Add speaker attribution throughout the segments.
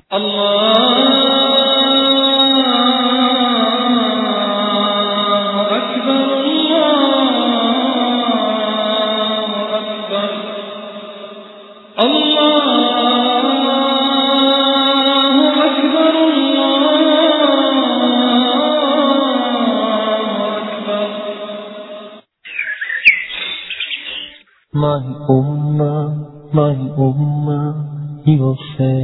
Speaker 1: الله أكبر الله أكبر الله أكبر الله أكبر
Speaker 2: My ummah, my ummah, he will say,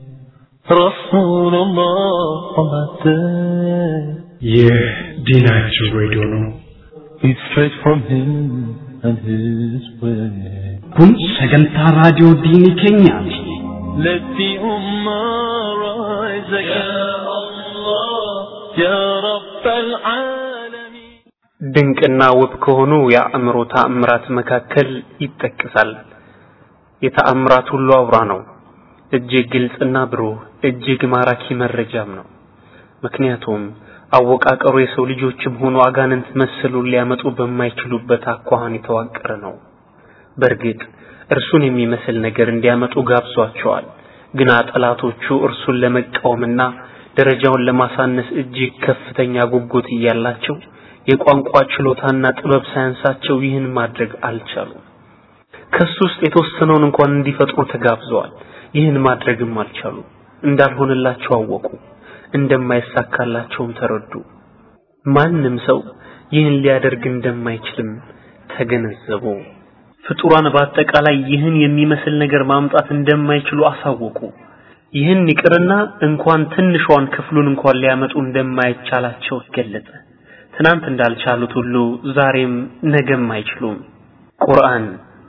Speaker 2: Rasulullah on that day.
Speaker 3: ይህ ዲናችን ሬዲዮ ነው።
Speaker 2: It's straight from him and his way.
Speaker 4: kun sagantaa raadiyoo diinii keenyaati
Speaker 2: Let the ummah rise again. Ya Allah, Ya Rabb al-Alamin.
Speaker 5: ድንቅና ውብ ከሆኑ የአእምሮ ተአምራት መካከል ይጠቀሳል። የተአምራት ሁሉ አውራ ነው። እጅግ ግልጽና ብሩህ፣ እጅግ ማራኪ መረጃም ነው። ምክንያቱም አወቃቀሩ የሰው ልጆችም ሆኑ አጋንንት መሰሉን ሊያመጡ በማይችሉበት አኳኋን የተዋቀረ ነው። በእርግጥ እርሱን የሚመስል ነገር እንዲያመጡ ጋብዟቸዋል። ግና ጠላቶቹ እርሱን ለመቃወምና ደረጃውን ለማሳነስ እጅግ ከፍተኛ ጉጉት እያላቸው የቋንቋ ችሎታና ጥበብ ሳያንሳቸው ይህን ማድረግ አልቻሉም። ከሱ ውስጥ የተወሰነውን እንኳን እንዲፈጥሩ ተጋብዘዋል። ይህን ማድረግም አልቻሉም። እንዳልሆነላቸው አወቁ። እንደማይሳካላቸውም ተረዱ። ማንም ሰው ይህን ሊያደርግ እንደማይችልም ተገነዘቡ። ፍጡራን በአጠቃላይ ይህን የሚመስል ነገር ማምጣት እንደማይችሉ አሳወቁ። ይህን ይቅርና እንኳን ትንሿን ክፍሉን እንኳን ሊያመጡ እንደማይቻላቸው ገለጸ። ትናንት እንዳልቻሉት ሁሉ ዛሬም ነገም አይችሉም። ቁርአን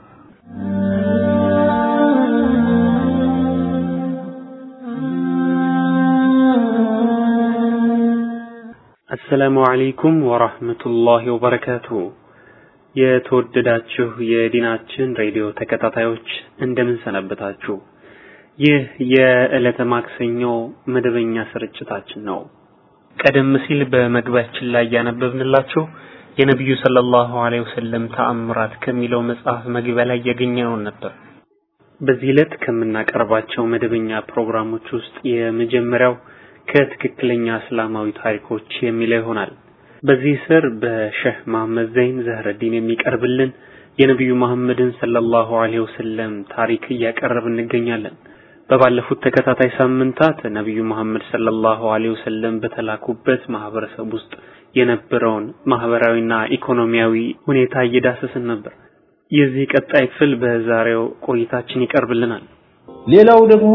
Speaker 5: አሰላሙ አለይኩም ወራህመቱላሂ ወበረካቱሁ። የተወደዳችሁ የዲናችን ሬዲዮ ተከታታዮች እንደምን ሰነበታችሁ? ይህ የዕለተ ማክሰኞ መደበኛ ስርጭታችን ነው። ቀደም ሲል በመግቢያችን ላይ ያነበብንላችሁ የነቢዩ ሰለላሁ ዐለይሂ ወሰለም ተአምራት ከሚለው መጽሐፍ መግቢያ ላይ ያገኘነውን ነበር። በዚህ ዕለት ከምናቀርባቸው መደበኛ ፕሮግራሞች ውስጥ የመጀመሪያው ከትክክለኛ እስላማዊ ታሪኮች የሚለው ይሆናል። በዚህ ስር በሼህ መሐመድ ዘይን ዘህረዲን የሚቀርብልን የነቢዩ መሐመድን ሰለላሁ ዐለይሂ ወሰለም ታሪክ እያቀረብ እንገኛለን። በባለፉት ተከታታይ ሳምንታት ነቢዩ መሐመድ ሰለላሁ ዐለይሂ ወሰለም በተላኩበት ማህበረሰብ ውስጥ የነበረውን ማህበራዊና ኢኮኖሚያዊ ሁኔታ እየዳሰስን ነበር። የዚህ ቀጣይ ክፍል በዛሬው ቆይታችን ይቀርብልናል።
Speaker 6: ሌላው ደግሞ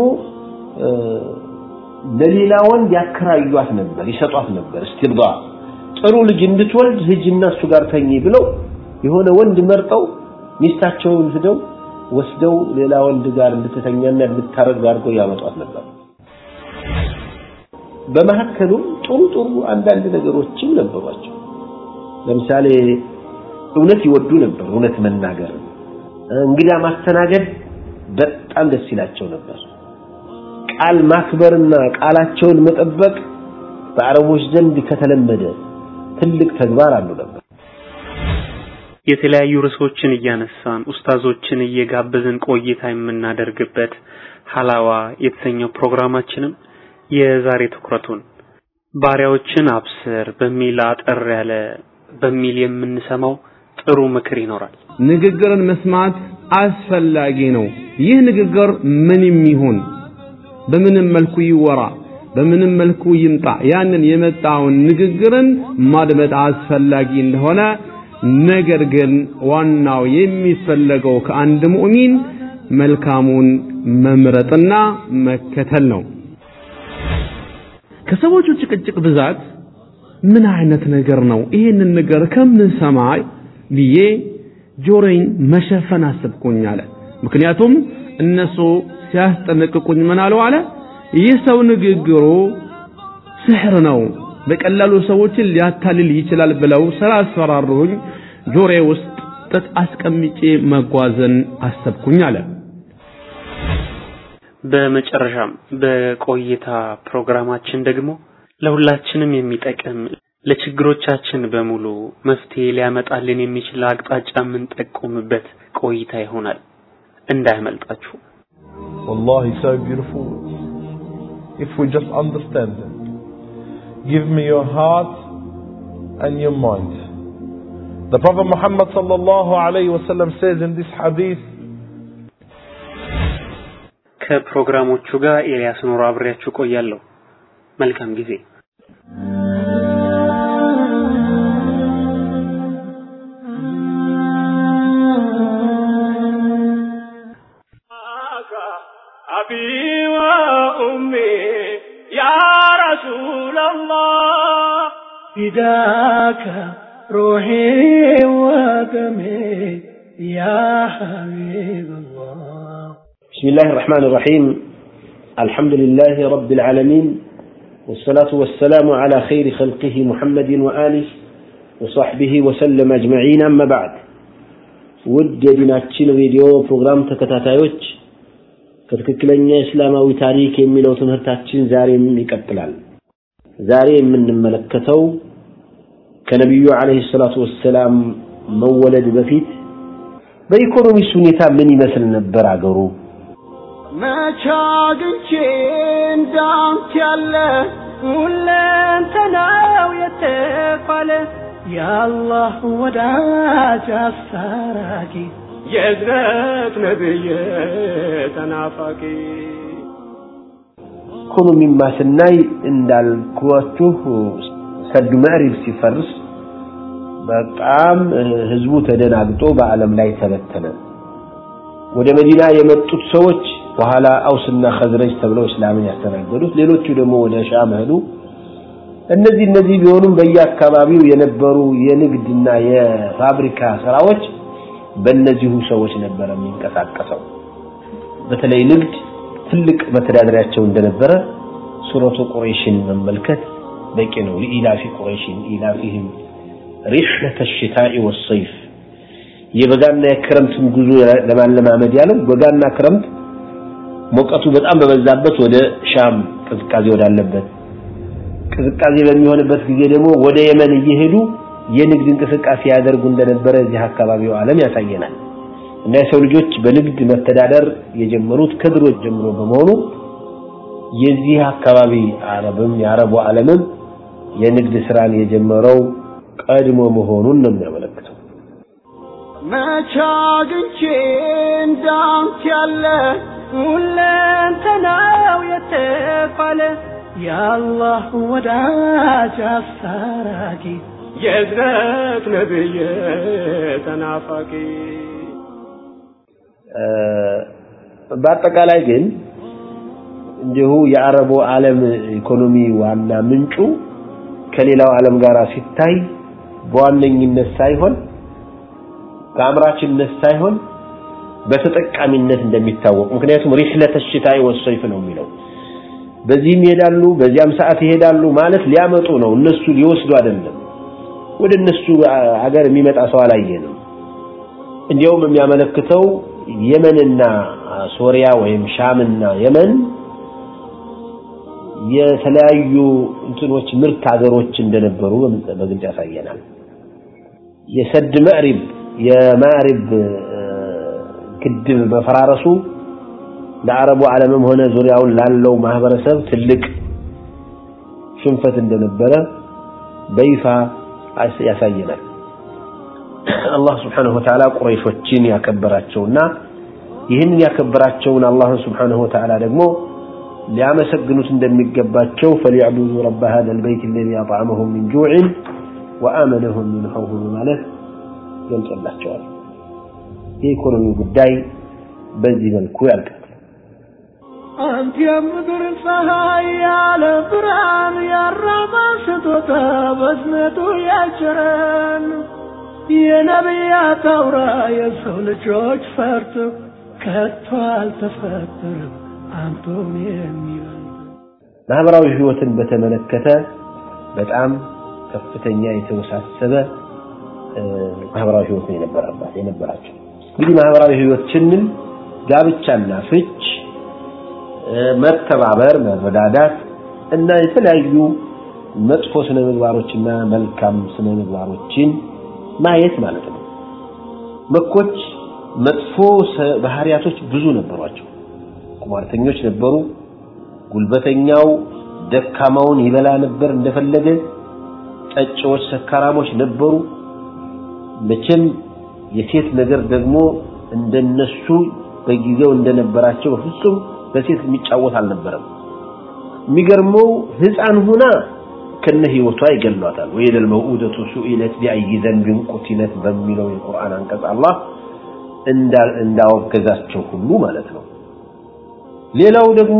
Speaker 6: ለሌላ ወንድ ያከራዩት ነበር፣ ይሰጧት ነበር። እስቲርዳ ጥሩ ልጅ እንድትወልድ ሂጂና እሱ ጋር ተኚ ብለው የሆነ ወንድ መርጠው ሚስታቸውን ሂደው ወስደው ሌላ ወንድ ጋር እንድትተኛና እንድታረግ አድርገው ያመጧት ነበር። በመካከሉም ጥሩ ጥሩ አንዳንድ ነገሮችም ነበሯቸው። ለምሳሌ እውነት ይወዱ ነበር፣ እውነት መናገር፣ እንግዳ ማስተናገድ በጣም ደስ ይላቸው ነበር። ቃል ማክበርና ቃላቸውን መጠበቅ በአረቦች ዘንድ ከተለመደ ትልቅ ተግባር አሉ ነበር።
Speaker 5: የተለያዩ ርዕሶችን እያነሳን ኡስታዞችን እየጋበዝን ቆይታ የምናደርግበት ሀላዋ የተሰኘው ፕሮግራማችንም የዛሬ ትኩረቱን ባሪያዎችን አብስር በሚል አጠር ያለ በሚል የምንሰማው ጥሩ ምክር ይኖራል።
Speaker 7: ንግግርን መስማት አስፈላጊ ነው። ይህ ንግግር ምንም ይሁን በምንም መልኩ ይወራ፣ በምንም መልኩ ይምጣ፣ ያንን የመጣውን ንግግርን ማድመጥ አስፈላጊ እንደሆነ ነገር ግን ዋናው የሚፈለገው ከአንድ ሙእሚን መልካሙን መምረጥና መከተል ነው። ከሰዎቹ ጭቅጭቅ ብዛት ምን አይነት ነገር ነው ይሄንን ነገር ከምሰማ ብዬ ጆሮዬን መሸፈን አሰብኩኝ አለ። ምክንያቱም እነሱ ሲያስጠነቅቁኝ ምን አለው አለ ይህ ሰው ንግግሩ ስሕር ነው፣ በቀላሉ ሰዎችን ሊያታልል ይችላል ብለው ስላስፈራሩኝ ጆሮዬ ውስጥ ጥጥ አስቀምጬ መጓዝን አሰብኩኝ አለ።
Speaker 5: በመጨረሻም በቆይታ ፕሮግራማችን ደግሞ ለሁላችንም የሚጠቅም ለችግሮቻችን በሙሉ መፍትሄ ሊያመጣልን የሚችል አቅጣጫ የምንጠቁምበት ቆይታ ይሆናል። እንዳያመልጣችሁ።
Speaker 6: والله so beautiful
Speaker 2: if we just understand it. Give me your heart and your mind. The Prophet Muhammad sallallahu alayhi wasallam says in this hadith,
Speaker 5: ከፕሮግራሞቹ ጋር ኤልያስ ኖሮ አብሬያችሁ ቆያለሁ። መልካም ጊዜ።
Speaker 8: أبي وأمي يا رسول الله فداك روحي ودمي يا حبيب الله
Speaker 6: بسم الله الرحمن الرحيم الحمد لله رب العالمين والصلاة والسلام على خير خلقه محمد وآله وصحبه وسلم أجمعين أما بعد ውድ የዲናችን ሬዲዮ ፕሮግራም ተከታታዮች ከትክክለኛ እስላማዊ ታሪክ የሚለው ትምህርታችን ዛሬም ይቀጥላል። ዛሬ የምንመለከተው ከነቢዩ አለይሂ ሰላቱ ወሰላም መወለድ በፊት በኢኮኖሚስ ሁኔታ ምን ይመስል ነበር አገሩ?
Speaker 8: መቼ አግኝቼ እንዳንተ ያለ ሁለንተናው የተባለ የአላህ ወዳጅ አስታራቂ የእዝነት ነብይ ተናፋቂ
Speaker 6: ኢኮኖሚማ ስናይ እንዳልኳችሁ ሰዱ መዕሪብ ሲፈርስ በጣም ህዝቡ ተደናግጦ በዓለም ላይ ተበተነ። ወደ መዲና የመጡት ሰዎች በኋላ አውስና ኸዝረጅ ተብለው እስላምን ያስተናገዱት፣ ሌሎቹ ደግሞ ወደ ሻም ሄዱ። እነዚህ እነዚህ ቢሆኑም በየአካባቢው የነበሩ የንግድና የፋብሪካ ስራዎች በእነዚሁ ሰዎች ነበር የሚንቀሳቀሰው። በተለይ ንግድ ትልቅ መተዳደሪያቸው እንደነበረ ሱረቱ ቁረይሽን መመልከት በቂ ነው። ለኢላፊ ቁረይሽን ኢላፊህም ሪሕለተ ሽታኢ ወሰይፍ የበጋና የክረምትን ጉዞ ለማለማመድ ያለው በጋና ክረምት ሙቀቱ በጣም በበዛበት ወደ ሻም ቅዝቃዜ ወዳለበት ቅዝቃዜ በሚሆንበት ጊዜ ደግሞ ወደ የመን እየሄዱ የንግድ እንቅስቃሴ ያደርጉ እንደነበረ እዚህ አካባቢው ዓለም ያሳየናል። እና የሰው ልጆች በንግድ መተዳደር የጀመሩት ከድሮ ጀምሮ በመሆኑ የዚህ አካባቢ አረብም የአረቡ ዓለምም የንግድ ስራን የጀመረው ቀድሞ መሆኑን ነው የሚያመለክተው።
Speaker 8: መቼ አግኝቼ እንዳንተ ያለ ሁለንተናው የተባለ የአላህ ወዳጅ አስታራቂ የእዝነት ነብይ ተናፋቂ
Speaker 6: በአጠቃላይ ግን እንዲሁ የአረቡ ዓለም ኢኮኖሚ ዋና ምንጩ ከሌላው ዓለም ጋር ሲታይ በዋነኝነት ሳይሆን በአምራችነት ሳይሆን በተጠቃሚነት እንደሚታወቅ ምክንያቱም ሪህለተ ሽታኢ ወሰይፍ ነው የሚለው በዚህም ይሄዳሉ በዚያም ሰዓት ይሄዳሉ ማለት ሊያመጡ ነው እነሱ ሊወስዱ አይደለም ወደ እነሱ አገር የሚመጣ ሰው አላየንም እንዲያውም የሚያመለክተው የመንና ሶሪያ ወይም ሻምና የመን የተለያዩ እንትኖች ምርት ሀገሮች እንደነበሩ በግልጽ ያሳየናል። የሰድ መዕሪብ የማዕሪብ ግድብ መፈራረሱ ለአረቡ ዓለምም ሆነ ዙሪያውን ላለው ማህበረሰብ ትልቅ ሽንፈት እንደነበረ በይፋ ያሳየናል። አላህ ስብሓነሁ ወተዓላ ቁረይሾችን ያከበራቸውና ይህንን ያከበራቸውን አላህን ስብሓነሁ ወተዓላ ደግሞ ሊያመሰግኑት እንደሚገባቸው ፈሊዕቡዱ ረበ ሀዛ ልበይት አለዚ አጥዓመሁም ሚን ጁዕን ወአመነሁም ሚን ኸውፍ በማለት ገልጾላቸዋል። የኢኮኖሚ ጉዳይ በዚህ መልኩ ያልቃል።
Speaker 8: አንተ የምድር ፀሐይ ያለ ብርሃን ያራባ ስጦታ በዝነቱ ያጭረን የነቢያት አውራ የሰው ልጆች ፈርጥ ከቶ አልተፈጠረም አንተን የሚበልጥ
Speaker 6: ማህበራዊ ህይወትን በተመለከተ በጣም ከፍተኛ የተወሳሰበ ማህበራዊ ህይወት ነው የነበረባት የነበራቸው። እንግዲህ ማህበራዊ ህይወት ስንል ጋብቻና ፍች፣ መተባበር፣ መረዳዳት እና የተለያዩ መጥፎ ስነ ምግባሮችና መልካም ስነ ምግባሮችን ማየት ማለት ነው። መኮች መጥፎ ባህሪያቶች ብዙ ነበሯቸው። ቁማርተኞች ነበሩ፣ ጉልበተኛው ደካማውን ይበላ ነበር እንደፈለገ። ጠጪዎች፣ ሰካራሞች ነበሩ። መቼም የሴት ነገር ደግሞ እንደነሱ በጊዜው እንደነበራቸው በፍጹም በሴት የሚጫወት አልነበረም። የሚገርመው ህፃን ሁና ከነ ህይወቷ ይገሏታል። ወይደል መውኡደቱ ሱኢለት ቢአይ ዘንቢን ቁቲለት በሚለው የቁርአን አንቀጽ አላህ እንዳወገዛቸው ሁሉ ማለት ነው። ሌላው ደግሞ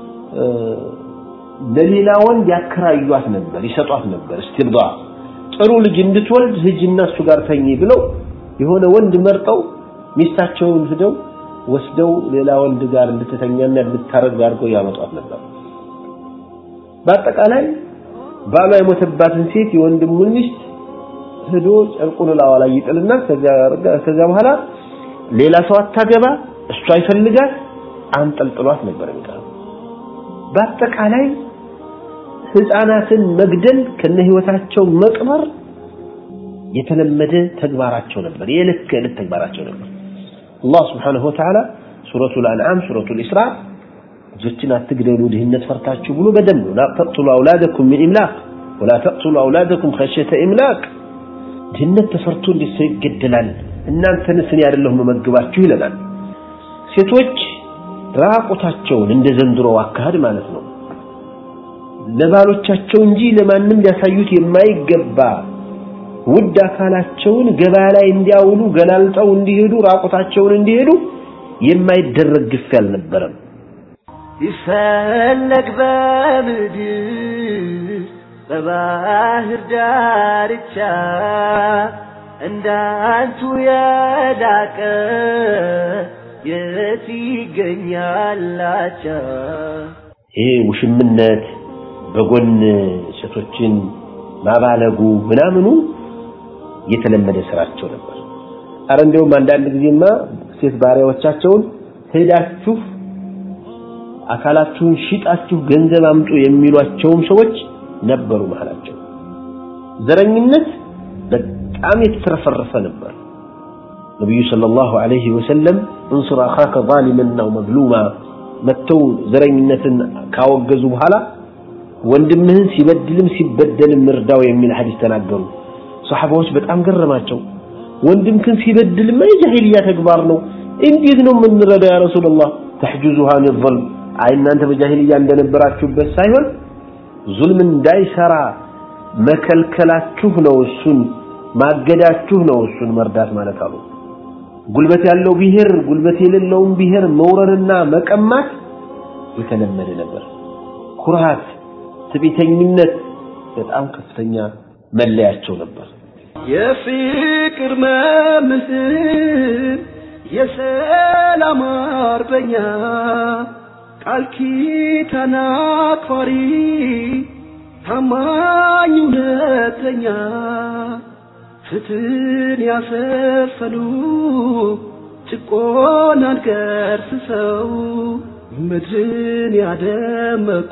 Speaker 6: ለሌላ ወንድ ያከራዩት ነበር፣ ይሰጧት ነበር። እስቲብዳ ጥሩ ልጅ እንድትወልድ ሂጂና እሱ ጋር ተኚ ብለው የሆነ ወንድ መርጠው ሚስታቸውን ሂደው ወስደው ሌላ ወንድ ጋር እንድትተኛና እንድታረግ አድርገው ያመጧት ነበር። በአጠቃላይ ባሏ የሞተባትን ሴት የወንድሙን ሚስት ሄዶ ጨርቁን ላዋ ላይ ይጥልና ከዚያ በኋላ ሌላ ሰው አታገባ፣ እሷ ይፈልጋት አንጠልጥሏት ነበር የሚቀረው። በአጠቃላይ ህፃናትን መግደል ከነ ህይወታቸው መቅበር የተለመደ ተግባራቸው ነበር፣ የዕለት ከዕለት ተግባራቸው ነበር። አላህ ስብሓነሁ ወተዓላ ሱረቱል አንዓም ሱረቱል ኢስራ ልጆችን አትግደሉ ድህነት ፈርታችሁ ብሎ በደንብ ላ ተቅቱሉ አውላደኩም ሚን ኢምላቅ ወላ ተቅቱሉ አውላደኩም ኸሽየተ ኢምላቅ ድህነት ተፈርቶ እንዴት ሰው ይገደላል? እናንተንስ እኔ አይደለሁ መመግባችሁ ይለናል። ሴቶች ራቁታቸውን እንደ ዘንድሮ አካሄድ ማለት ነው ለባሎቻቸው እንጂ ለማንም ሊያሳዩት የማይገባ ውድ አካላቸውን ገበያ ላይ እንዲያውሉ ገላልጠው እንዲሄዱ ራቁታቸውን እንዲሄዱ የማይደረግ ግፍ አልነበረም።
Speaker 8: ይፈለግ በምድር በባህር ዳርቻ እንዳንቱ የላቀ የት ይገኛላቻ
Speaker 6: ይሄ ውሽምነት በጎን ሴቶችን ማባለጉ ምናምኑ የተለመደ ስራቸው ነበር። አረ እንደውም አንዳንድ ጊዜማ ሴት ባሪያዎቻቸውን ሄዳችሁ አካላችሁን ሽጣችሁ ገንዘብ አምጡ የሚሏቸውም ሰዎች ነበሩ መሃላቸው። ዘረኝነት በጣም የተትረፈረፈ ነበር። ነቢዩ ሰለላሁ ዐለይሂ ወሰለም እንሱር አኻከ ዛሊመን አው መዝሉማ መተው ዘረኝነትን ካወገዙ በኋላ ወንድምህን ሲበድልም ሲበደልም እርዳው የሚል ሐዲስ ተናገሩ። ሰሐባዎች በጣም ገረማቸው። ወንድምክን ሲበድልማ የጃሂልያ ተግባር ነው፣ እንዴት ነው የምንረዳው ያ ረሱላህ? ተሕጁዙሃ አን ظልም አይ እናንተ በጃሂልያ እንደነበራችሁበት ሳይሆን ዙልም እንዳይሰራ መከልከላችሁ ነው፣ እሱን ማገዳችሁ ነው እሱን መርዳት ማለት አሉ። ጉልበት ያለው ብሔር ጉልበት የሌለውን ብሔር መውረርና መቀማት የተለመደ ነበር። ኩርሃት፣ ትዕቢተኝነት በጣም ከፍተኛ መለያቸው ነበር።
Speaker 8: የፍቅር መምህር የሰላም አርበኛ ቃል ኪዳን አክባሪ ታማኝ እውነተኛ ፍትህን ያሰፈኑ ጭቆናን ገርስሰው ምድርን ያደመቁ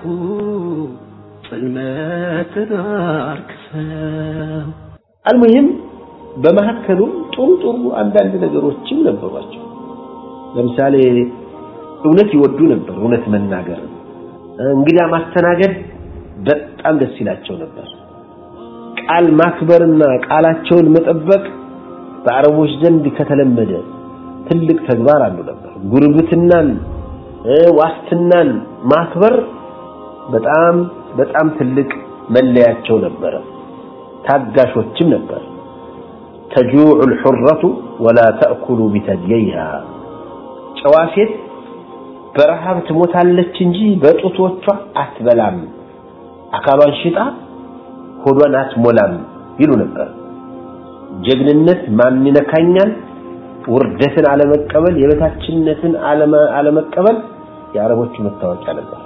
Speaker 8: ጽልመትን አርክሰው
Speaker 6: አልሙሂም በመካከሉም ጥሩ ጥሩ አንዳንድ ነገሮችም ነበሯቸው። ለምሳሌ እውነት ይወዱ ነበር፣ እውነት መናገር፣ እንግዳ ማስተናገድ በጣም ደስ ይላቸው ነበር። ቃል ማክበርና ቃላቸውን መጠበቅ በአረቦች ዘንድ ከተለመደ ትልቅ ተግባር አንዱ ነበር። ጉርብትናን ዋስትናን ማክበር በጣም በጣም ትልቅ መለያቸው ነበረ። ታጋሾችም ነበር። ተጁዑ الحرة ولا تأكل بثدييها ጨዋ ሴት በረሃብ ትሞታለች እንጂ በጡቶቿ አትበላም፣ አካሏን ሽጣ ሆዷን አትሞላም ይሉ ነበር። ጀግንነት ማን ይነካኛል፣ ውርደትን አለመቀበል፣ የበታችነትን አለመቀበል የአረቦቹ መታወቂያ ነበር።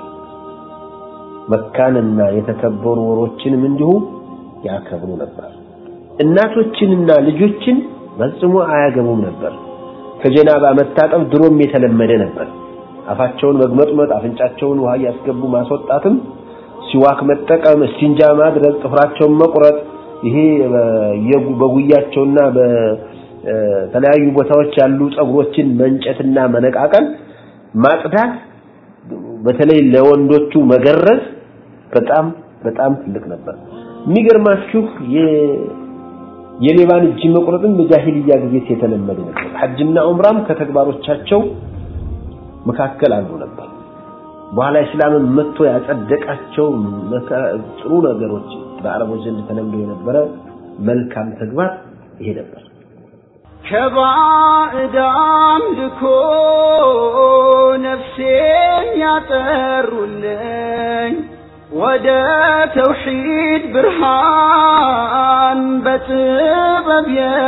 Speaker 6: መካንና የተከበሩ ወሮችንም እንዲሁ ያከብሩ ነበር። እናቶችንና ልጆችን ፈጽሞ አያገቡም ነበር። ከጀናባ መታጠብ ድሮም የተለመደ ነበር። አፋቸውን መግመጥመጥ፣ አፍንጫቸውን ውሃ እያስገቡ ማስወጣትም፣ ሲዋክ መጠቀም፣ እስቲንጃ ማድረግ፣ ጥፍራቸውን መቁረጥ፣ ይሄ በጉያቸውና በተለያዩ ቦታዎች ያሉ ፀጉሮችን መንጨትና መነቃቀል፣ ማጽዳት በተለይ ለወንዶቹ መገረዝ በጣም በጣም ትልቅ ነበር። የሚገርማችሁ የሌባን እጅ መቁረጥም በጃሂልያ ጊዜ የተለመደ ነበር። ሐጅና ዑምራም ከተግባሮቻቸው መካከል አንዱ ነበር። በኋላ እስላምን መጥቶ ያጸደቃቸው ጥሩ ነገሮች በአረቦች ዘንድ ተለምዶ የነበረ መልካም ተግባር ይሄ ነበር።
Speaker 8: ከባዕድ አምልኮ ነፍሴን ያጠሩልኝ ወደ ተውሒድ ብርሃን በጥበብ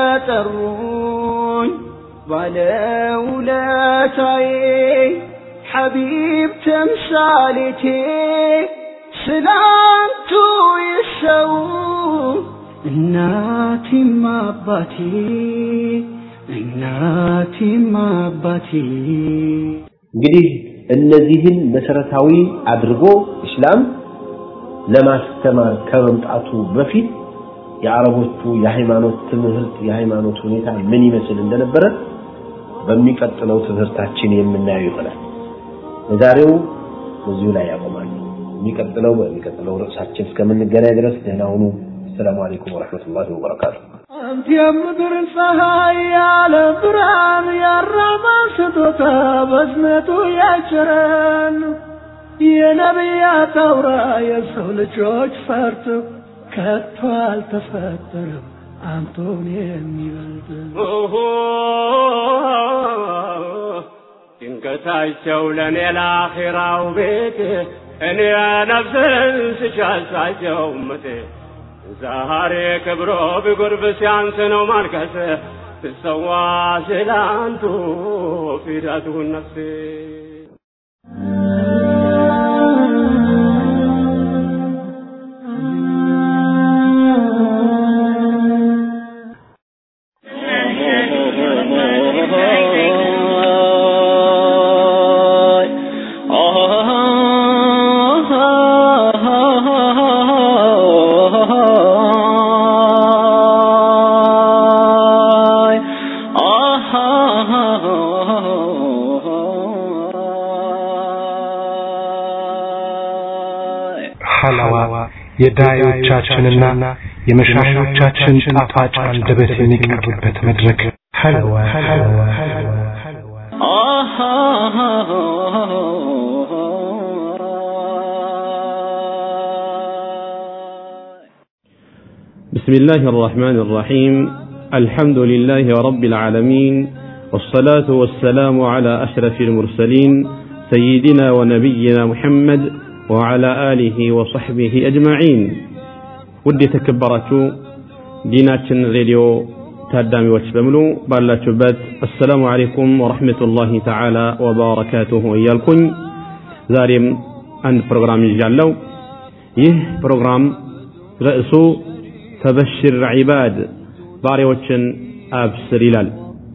Speaker 8: የጠሩኝ ባለውለታዬ ሐቢብ ተምሳሌቴ ስላንቱ ይሰው እናቴም አባቴ እናቴም አባቴ
Speaker 6: እንግዲህ እነዚህን መሰረታዊ አድርጎ እስላም ለማስተማር ከመምጣቱ በፊት የአረቦቹ የሃይማኖት ትምህርት የሃይማኖት ሁኔታ ምን ይመስል እንደነበረ በሚቀጥለው ትምህርታችን የምናየው ይሆናል። ለዛሬው በዚሁ ላይ ያቆማል። የሚቀጥለው በሚቀጥለው ርዕሳችን እስከምንገናኝ ድረስ ደህና ሁኑ። السلام عليكم ورحمة الله وبركاته
Speaker 8: አንተ የምድር ፀሐይ ያለ ብርሃን ያራማ ስጦታ በዝነቱ ያጭረን የነቢያት አውራ የሰው ልጆች ፈርቶ ከቶ አልተፈጠረም አንቶን የሚበልጥ
Speaker 9: ድንገታቸው ለእኔ ለአኼራው ቤት እኔ ነፍስን ስሻሳቸው ምት ዛሬ ክብሮ ቢጎርብ ሲያንስ ነው ማልቀስ ትሰዋ ስላንቱ ፊዳቱን ነፍሴ
Speaker 3: ሐላዋ የዳዮቻችንና የመሻሾቻችን ጣፋጭ አንደበት የሚቀርብበት መድረክ ሐለዋ ሐለዋ
Speaker 7: بسم الله الرحمن الرحيم الحمد لله رب العالمين والصلاة والسلام على أشرف المرسلين سيدنا ونبينا محمد وعلى آله وصحبه أجمعين ودي تكبرتو ديناتشن راديو ታዳሚዎች በሙሉ ባላችሁበት አሰላሙ አለይኩም ወረሕመቱላሂ ተዓላ ወበረካቱሁ እያልኩኝ ዛሬም አንድ ፕሮግራም ይዣለሁ። ይህ ፕሮግራም ርዕሱ ተበሽር ዒባድ ባሪያዎችን አብስር ይላል።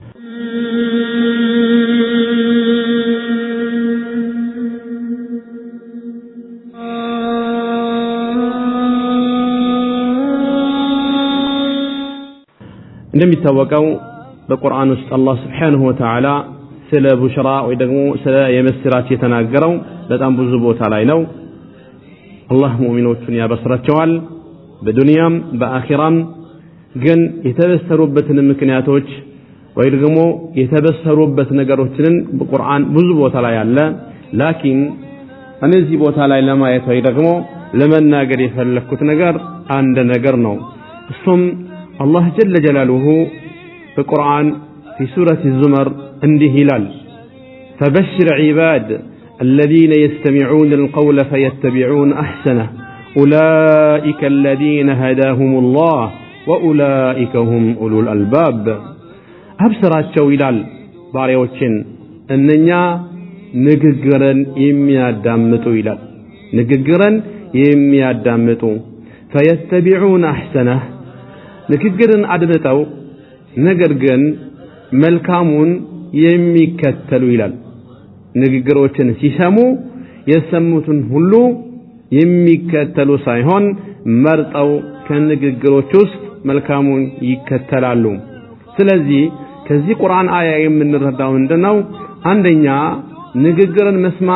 Speaker 7: እንደሚታወቀው በቁርአን ውስጥ አላህ ስብሓንሁ ወተዓላ ስለ ቡሽራ ወይ ደግሞ ስለ የምስራች የተናገረው በጣም ብዙ ቦታ ላይ ነው። አላህ ሙእሚኖቹን ያበስራቸዋል በዱንያም በአኺራም። ግን የተበሰሩበትን ምክንያቶች ወይ ደግሞ የተበሰሩበት ነገሮችን በቁርአን ብዙ ቦታ ላይ አለ። ላኪን እነዚህ ቦታ ላይ ለማየት ወይ ደግሞ ለመናገር የፈለግኩት ነገር አንድ ነገር ነው። እሱም አላህ ጀለ ጀላሉሁ በቁርአን في سورة الزمر እንዲህ ይላል فبشر عباد الذين يستمعون القول فيتبعون أحسنه أولئك الذين هداهم الله وأولئك هم أولو الألباب أبصراتቸው ይላል ባሪያዎችን እነኛ ንግግርን የሚያዳምጡ ይላል ንግግርን የሚያዳምጡ ፈየተቢዑን አሕሰነህ ንግግርን አድምጠው ነገር ግን መልካሙን የሚከተሉ ይላል። ንግግሮችን ሲሰሙ የሰሙትን ሁሉ የሚከተሉ ሳይሆን መርጠው ከንግግሮች ውስጥ መልካሙን ይከተላሉ። ስለዚህ ከዚህ ቁርአን አያ የምንረዳው ምንድነው? አንደኛ ንግግርን መስማት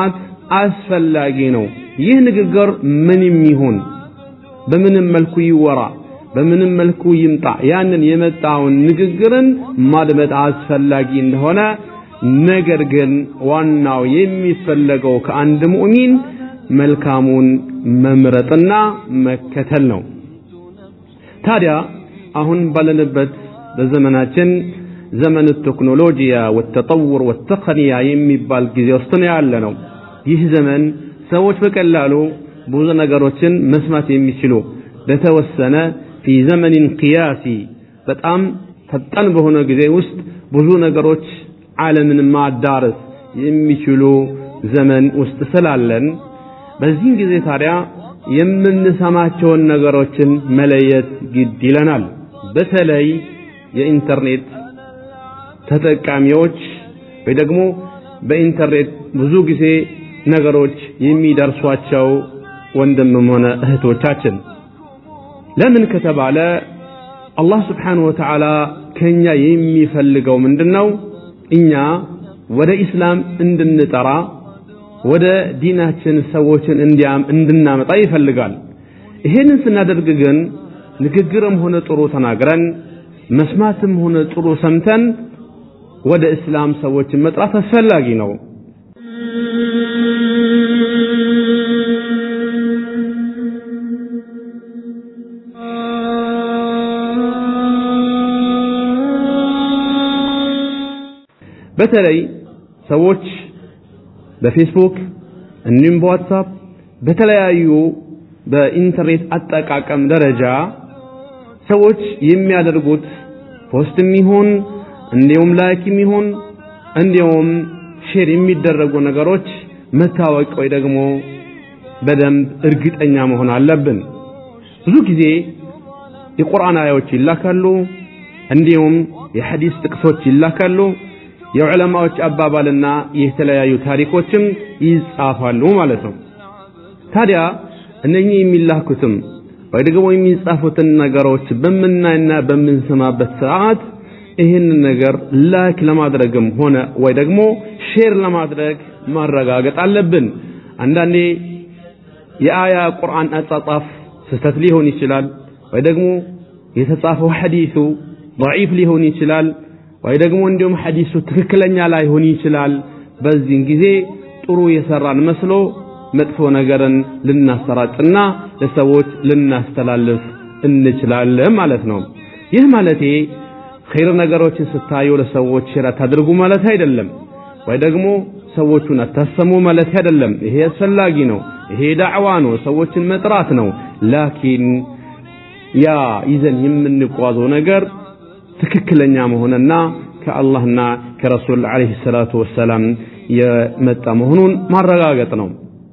Speaker 7: አስፈላጊ ነው። ይህ ንግግር ምንም ይሁን በምንም መልኩ ይወራ በምንም መልኩ ይምጣ ያንን የመጣውን ንግግርን ማድመጥ አስፈላጊ እንደሆነ ነገር ግን ዋናው የሚፈለገው ከአንድ ሙእሚን መልካሙን መምረጥና መከተል ነው። ታዲያ አሁን ባለንበት በዘመናችን ዘመን ቴክኖሎጂያ ወተጠውር ወተቅንያ የሚባል ጊዜ ውስጥ ነው ያለ ነው። ይህ ዘመን ሰዎች በቀላሉ ብዙ ነገሮችን መስማት የሚችሉ በተወሰነ ፊ ዘመኒን ቅያሲ በጣም ፈጣን በሆነ ጊዜ ውስጥ ብዙ ነገሮች ዓለምን ማዳረስ የሚችሉ ዘመን ውስጥ ስላለን በዚህ ጊዜ ታዲያ የምንሰማቸውን ነገሮችን መለየት ግድ ይለናል። በተለይ የኢንተርኔት ተጠቃሚዎች ወይ ደግሞ በኢንተርኔት ብዙ ጊዜ ነገሮች የሚደርሷቸው ወንድምም ሆነ እህቶቻችን ለምን ከተባለ አላህ ስብሓንሁ ወተዓላ ከኛ የሚፈልገው ምንድን ነው? እኛ ወደ ኢስላም እንድንጠራ ወደ ዲናችን ሰዎችን እንዲያም እንድናመጣ ይፈልጋል። ይሄንን ስናደርግ ግን ንግግርም ሆነ ጥሩ ተናግረን መስማትም ሆነ ጥሩ ሰምተን ወደ እስላም ሰዎችን መጥራት አስፈላጊ ነው። በተለይ ሰዎች በፌስቡክ እንዲሁም በዋትሳፕ በተለያዩ በኢንተርኔት አጠቃቀም ደረጃ ሰዎች የሚያደርጉት ፖስትም ይሁን እንዲሁም ላይክም ይሁን እንዲሁም ሼር የሚደረጉ ነገሮች መታወቅ ወይ ደግሞ በደንብ እርግጠኛ መሆን አለብን። ብዙ ጊዜ የቁርአን አያዎች ይላካሉ፣ እንዲሁም የሐዲስ ጥቅሶች ይላካሉ። የዑለማዎች አባባልና የተለያዩ ታሪኮችም ይጻፋሉ ማለት ነው። ታዲያ እነኚህ የሚላኩትም ወይ ደግሞ የሚጻፉትን ነገሮች በምናይና በምንሰማበት ሰዓት ይህንን ነገር ላይክ ለማድረግም ሆነ ወይ ደግሞ ሼር ለማድረግ ማረጋገጥ አለብን። አንዳንዴ የአያ ቁርአን አጻጻፍ ስህተት ሊሆን ይችላል፣ ወይ ደግሞ የተጻፈው ሐዲሱ ضعيف ሊሆን ይችላል፣ ወይ ደግሞ እንዲሁም ሐዲሱ ትክክለኛ ላይሆን ይችላል። በዚህን ጊዜ ጥሩ የሰራን መስሎ መጥፎ ነገርን ልናሰራጭና ለሰዎች ልናስተላልፍ እንችላለን ማለት ነው። ይህ ማለቴ ኸይር ነገሮችን ስታዩ ለሰዎች ሼር አታድርጉ ማለት አይደለም፣ ወይ ደግሞ ሰዎቹን አታሰሙ ማለት አይደለም። ይሄ አስፈላጊ ነው። ይሄ ዳዕዋ ነው፣ ሰዎችን መጥራት ነው። ላኪን ያ ይዘን የምንጓዘው ነገር ትክክለኛ መሆንና ከአላህና ከረሱል ዓለይሂ ሰላቱ ወሰላም የመጣ መሆኑን ማረጋገጥ ነው።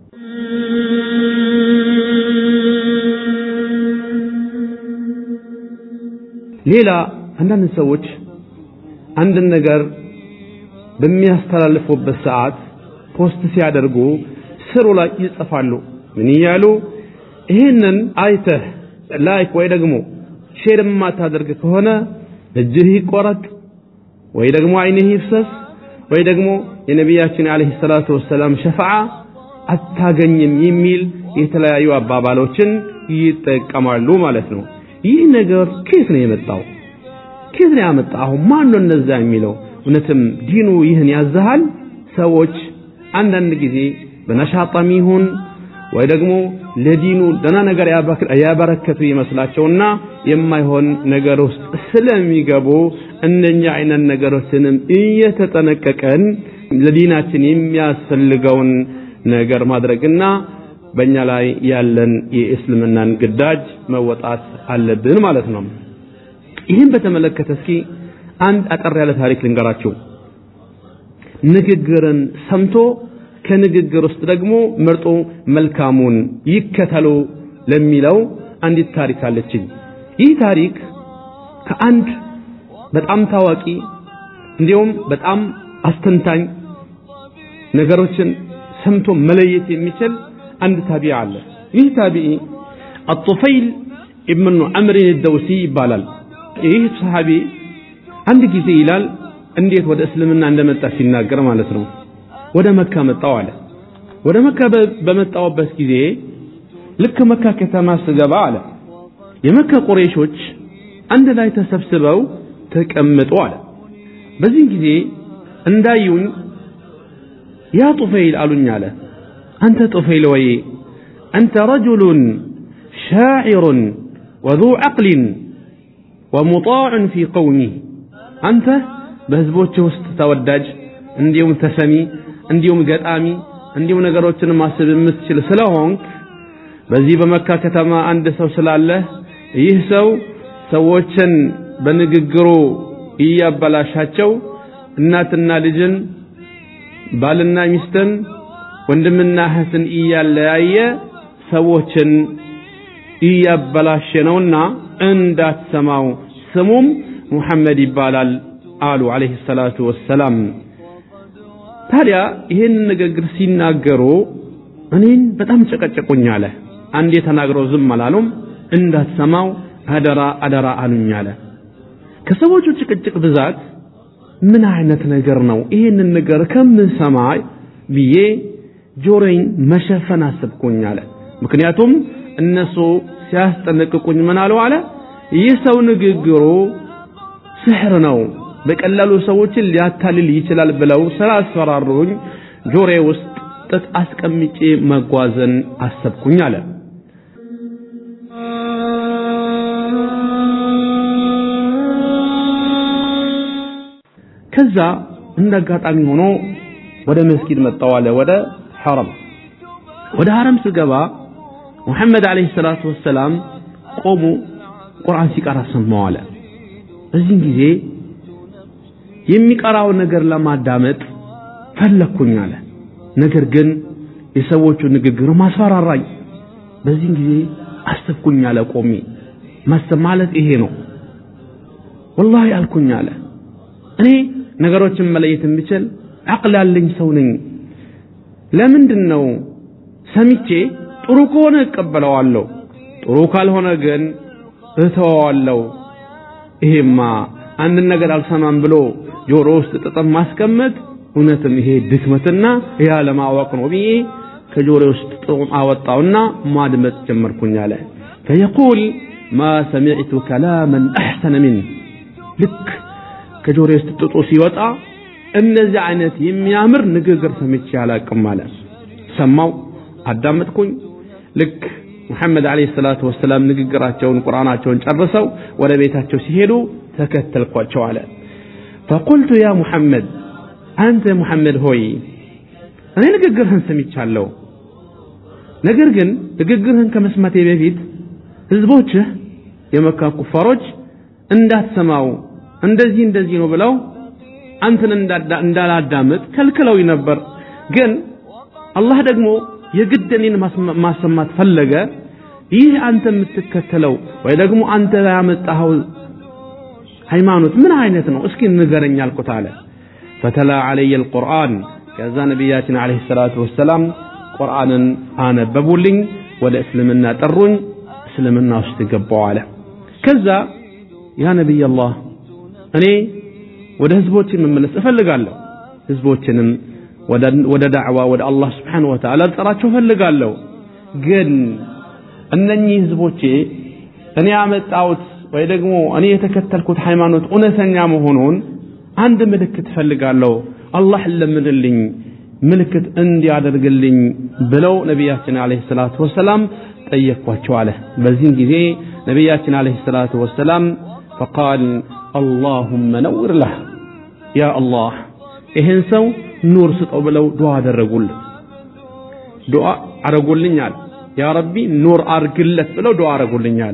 Speaker 7: ሌላ አንዳንድ ሰዎች አንድን ነገር በሚያስተላልፉበት ሰዓት ፖስት ሲያደርጉ ስሩ ላይ ይጽፋሉ። ምን እያሉ ይህንን አይተህ ላይክ ወይ ደግሞ ሼር የማታደርግ ከሆነ እጅህ ይቆረጥ ወይ ደግሞ አይንህ ይፍሰስ ወይ ደግሞ የነቢያችን አለይሂ ሰላቱ ወሰላም ሸፋዓ አታገኝም የሚል የተለያዩ አባባሎችን ይጠቀማሉ ማለት ነው። ይህ ነገር ከየት ነው የመጣው? ከየት ነው ያመጣው? ማን ነው እነዛ የሚለው? እውነትም ዲኑ ይህን ያዘሃል? ሰዎች አንዳንድ ጊዜ በነሻጣም ይሁን ወይ ደግሞ ለዲኑ ደና ነገር ያበረከቱ ይመስላቸውና የማይሆን ነገር ውስጥ ስለሚገቡ እነኛ አይነት ነገሮችንም እየተጠነቀቀን ለዲናችን የሚያስፈልገውን ነገር ማድረግና በእኛ ላይ ያለን የእስልምናን ግዳጅ መወጣት አለብን ማለት ነው። ይህን በተመለከተ እስኪ አንድ አጠር ያለ ታሪክ ልንገራችሁ። ንግግርን ሰምቶ ከንግግር ውስጥ ደግሞ መርጦ መልካሙን ይከተሉ ለሚለው አንዲት ታሪክ አለችኝ። ይህ ታሪክ ከአንድ በጣም ታዋቂ እንዲሁም በጣም አስተንታኝ ነገሮችን ሰምቶ መለየት የሚችል አንድ ታቢዕ አለ። ይህ ታቢዒ አጡፈይል ኢብኑ ዐምር ደውሲ ይባላል። ይህ ሰሃቢ አንድ ጊዜ ይላል እንዴት ወደ እስልምና እንደመጣ ሲናገር ማለት ነው። ወደ መካ መጣው አለ። ወደ መካ በመጣሁበት ጊዜ ልክ መካ ከተማ ስገባ አለ የመካ ቁረይሾች አንድ ላይ ተሰብስበው ተቀምጡ አለ። በዚህ ጊዜ እንዳዩኝ ያ ጡፈይል አሉኝ አለ አንተ ጡፈይል ወይ አንተ ረጁሉን ሻዒሩን ወዙ ዐቅሊን ወሙጣዕን ፊ ቀውሚ አንተ በህዝቦች ውስጥ ተወዳጅ እንዲሁም ተሰሚ እንዲሁም ገጣሚ እንዲሁም ነገሮችን ማሰብ የምትችል ስለሆንክ በዚህ በመካ ከተማ አንድ ሰው ስላለህ ይህ ሰው ሰዎችን በንግግሩ እያበላሻቸው እናትና ልጅን ባልና ሚስትን ወንድምና እህትን እያለያየ ሰዎችን እያበላሸ ነውና እንዳትሰማው ስሙም ሙሐመድ ይባላል አሉ አለይሂ ሰላቱ ወሰላም። ታዲያ ይህንን ንግግር ሲናገሩ እኔን በጣም ጨቀጨቁኝ አለ። አንዴ ተናግረው ዝም አላሉም። እንዳትሰማው አደራ አደራ አሉኝ አለ። ከሰዎቹ ጭቅጭቅ ብዛት ምን አይነት ነገር ነው ይሄንን ነገር ከምሰማ ብዬ ጆሮዬን መሸፈን አሰብኩኝ አለ። ምክንያቱም እነሱ ሲያስጠነቅቁኝ ምን አሉ አለ ይህ ሰው ንግግሩ ስሕር ነው፣ በቀላሉ ሰዎችን ሊያታልል ይችላል ብለው ስላስፈራሩኝ ጆሮዬ ውስጥ ጥጥ አስቀምጬ መጓዝን አሰብኩኝ አለ። ከዛ እንደ አጋጣሚ ሆኖ ወደ መስጊድ መጣው አለ ወደ ሐረም ወደ ሐረም ስገባ ሙሐመድ አለይሂ ሰላቱ ወሰላም ቆሙ ቁርአን ሲቀራ ሰማው አለ በዚህም ጊዜ የሚቀራው ነገር ለማዳመጥ ፈለግኩኝ አለ ነገር ግን የሰዎቹ ንግግር ማስፈራራኝ በዚህም ጊዜ አሰብኩኝ አለ ቆሜ ማሰብ ማለት ይሄ ነው ወላሂ አልኩኝ አለ እኔ ነገሮችን መለየት የምችል አቅል ያለኝ ሰው ነኝ። ለምንድን ነው ሰምቼ ጥሩ ከሆነ እቀበለዋለሁ፣ ጥሩ ካልሆነ ግን እተወዋለሁ። ይሄማ አንድን ነገር አልሰማም ብሎ ጆሮ ውስጥ ጥጥም ማስቀመጥ እውነትም ይሄ ድክመትና ይህ አለማወቅ ነው ብዬ ከጆሮ ውስጥ ጥጡን አወጣውና ማድመጥ ጀመርኩኝ አለ። ፈየቁል ማ ሰሚዕቱ ከላመን አሕሰነ ሚን ልክ ከጆሮዬ ውስጥ ጥጡ ሲወጣ እነዚህ አይነት የሚያምር ንግግር ሰምቼ አላቅም አለ። ሰማው፣ አዳመጥኩኝ። ልክ ሙሐመድ ዓለይሂ ሰላቱ ወሰላም ንግግራቸውን ቁርአናቸውን ጨርሰው ወደ ቤታቸው ሲሄዱ ተከተልኳቸው አለ። ፈቁልቱ ያ ሙሐመድ አንተ ሙሐመድ ሆይ እኔ ንግግርህን ሰምቻለሁ። ነገር ግን ንግግርህን ከመስማቴ በፊት ህዝቦችህ የመካ ኩፋሮች እንዳትሰማው እንደዚህ እንደዚህ ነው ብለው አንተን እንዳላዳምጥ ከልክለውኝ ነበር። ግን አላህ ደግሞ የግድ እኔን ማሰማት ፈለገ። ይህ አንተ የምትከተለው ወይ ደግሞ አንተ ያመጣኸው ሃይማኖት ምን አይነት ነው? እስኪ ንገረኝ አልኩት አለ። ፈተላ ዐለየ አልቁርአን ከዛ ነቢያችን ዐለይሂ ሰላቱ ወሰላም ቁርአንን አነበቡልኝ፣ ወደ እስልምና ጠሩኝ፣ እስልምና ውስጥ ገባው አለ። ከዛ ያ ነቢይ አላህ እኔ ወደ ህዝቦች መመለስ እፈልጋለሁ። ህዝቦችንም ወደ ዳዕዋ ወደ አላህ ስብሓነሁ ወተዓላ ልጠራቸው እፈልጋለሁ። ግን እነኚህ ህዝቦቼ እኔ ያመጣሁት ወይ ደግሞ እኔ የተከተልኩት ሃይማኖት እውነተኛ መሆኑን አንድ ምልክት እፈልጋለሁ። አላህ ለምንልኝ ምልክት እንዲያደርግልኝ ብለው ነቢያችን ዓለይሂ ሰላቱ ወሰላም ጠየቅኳቸው አለ። በዚህም ጊዜ ነቢያችን ዓለይሂ ሰላቱ ወሰላም ፈቃል አላሁመ ነውር ለህ ያ አላህ ይህን ሰው ኑር ስጠው ብለው ዱዓ አደረጉለት። ዱዓ አረጉልኝ አለ። ያ ረቢ ኑር አርግለት ብለው ዱዓ አረጉልኝ አለ።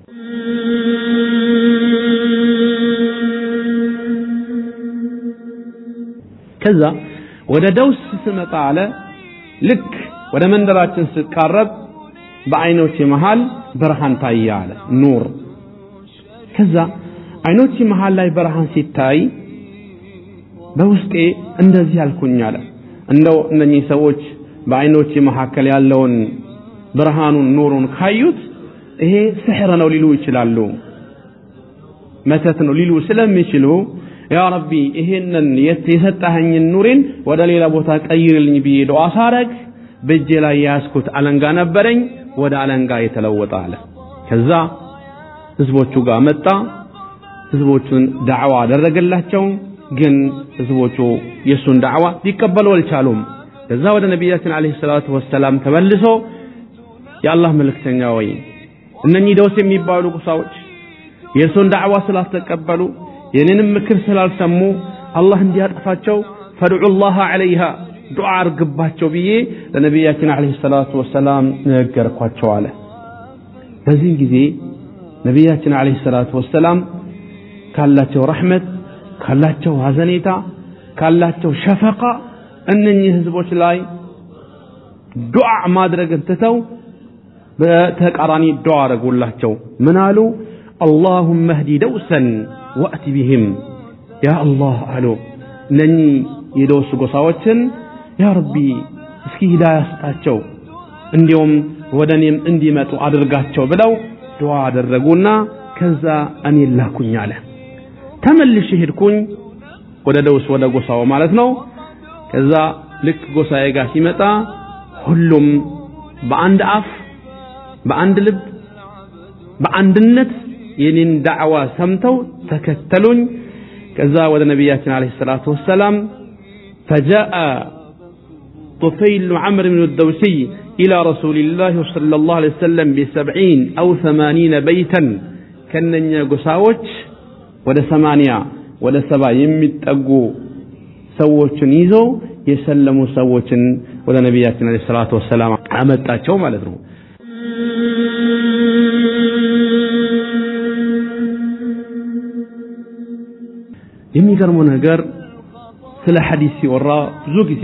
Speaker 7: ከዛ ወደ ደውስ ስመጣ አለ ልክ ወደ መንደራችን ስቃረብ በአይኖቼ መሃል ብርሃን ታየ አለ ኑር ከዛ አይኖች መሃል ላይ ብርሃን ሲታይ በውስጤ እንደዚህ አልኩኝ አለ እንደው እነኚህ ሰዎች በአይኖች መካከል ያለውን ብርሃኑን ኑሩን ካዩት ይሄ ስሕር ነው ሊሉ ይችላሉ፣ መተት ነው ሊሉ ስለሚችሉ ያ ረቢ ይሄንን የሰጠኸኝን ኑሬን ወደ ሌላ ቦታ ቀይርልኝ ብዬ ዱዓ ሳረግ በእጄ ላይ የያዝኩት አለንጋ ነበረኝ ወደ አለንጋ የተለወጠ አለ ከዛ ህዝቦቹ ጋር መጣ ህዝቦቹን ዳዕዋ አደረገላቸው ግን ህዝቦቹ የእሱን ዳዕዋ ሊቀበሉ አልቻሉም ከዛ ወደ ነቢያችን አለይሂ ሰላቱ ወሰላም ተመልሶ የአላህ መልእክተኛ ወይ እነኚህ ደውስ የሚባሉ ቁሳዎች የእርሱን ዳዕዋ ስላልተቀበሉ የኔንም ምክር ስላልሰሙ አላህ እንዲያጠፋቸው ፈድዑ ላህ ዐለይሃ ዱዓ አርግባቸው ብዬ ለነቢያችን አለይሂ ሰላቱ ወሰላም ነገርኳቸው አለ በዚህ ጊዜ ነቢያችን አለይሂ ሰላቱ ወሰላም ካላቸው ረሕመት ካላቸው ሐዘኔታ ካላቸው ሸፈቃ እነኚህ ህዝቦች ላይ ዱዓ ማድረግን ትተው በተቃራኒ ዱዓ አረጉላቸው ምን አሉ اللهم اهدي دوسا وأت بهم يا الله አሉ እነኚህ የደውስ ጎሳዎችን ያ ረቢ እስኪ ሂዳያ ስጣቸው እንዲሁም ወደ እኔም እንዲመጡ አድርጋቸው ብለው ዱዓ አደረጉና ከዛ እኔ ላኩኝ አለ ተመልሼ ሄድኩኝ ወደ ደውስ ወደ ጎሳው ማለት ነው ከዛ ልክ ጎሳዬ ጋር ሲመጣ ሁሉም በአንድ አፍ በአንድ ልብ በአንድነት የኔን ዳዕዋ ሰምተው ተከተሉኝ ከዛ ወደ ነቢያችን አለይሂ ሰላቱ ወሰላም فجاء طفيل عمرو بن الدوسي إلى رسول الله صلى الله عليه وسلم بسبعين أو ثمانين بيتا كنن قساوش ولا ثمانية ولا سبع يمتقو ሰዎችን ይዘው የሰለሙ ሰዎችን ወደ ነቢያችን አለይሂ ሰላቱ ወሰላም አመጣቸው ማለት ነው የሚገርመው ነገር ስለ ሐዲስ ሲወራ ብዙ ጊዜ